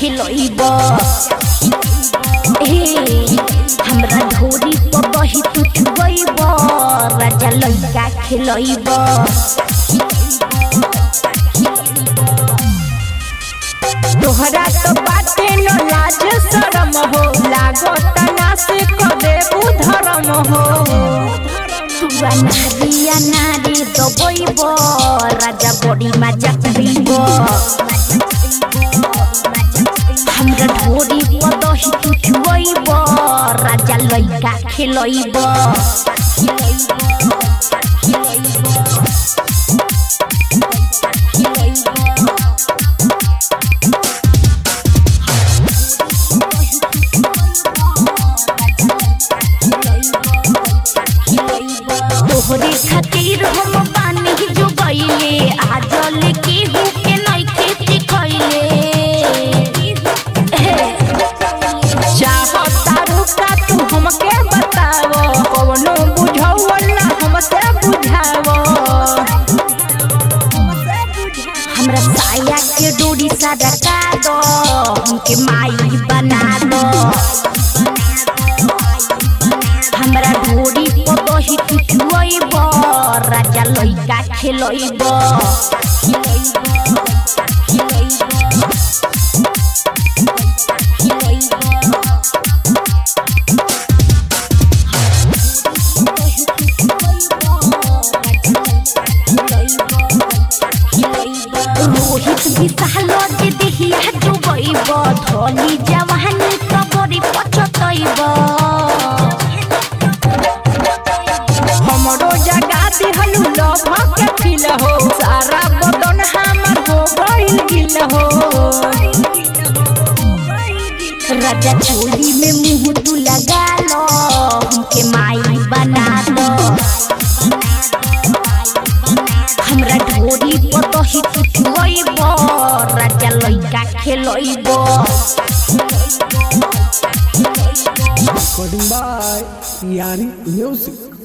खिलैब ए हमरा ढोरी पर बही तू छुबैब राजा लइका खिलैब तोहरा तो बाटे न लाज शरम हो लागत ना से कदे धर्म हो तुआ नारिया नारी दबैब राजा बड़ी मजा करीब हमरा ढोरी पर दही तू छुबैब राजा लइका खिलैब तोहरे खातिर हम पानी जो गईले आजल केहू के नइखे सिखैले चाहतारू का तू हमके बतावो कवनो बुझौला हमसे बुझावो हमरा साया के डोरी सड़का दो हमके माई बना दो हमरा ढोरी पर दही तू छुअइब राजा लइका खेलैब रोहित विशाल जे देहिया डुबैब धली जवानी कबरी पछतैब हमरो जगा दिहलू लभ के फिल हो सारा बदन हमर हो गइल गिल हो राजा चोली में मुंह तू लगा लो हमके माई बना दो हमरा ढोरी पर दही तू छुअइब राजा लइका खेलैब Recording by Yari Music.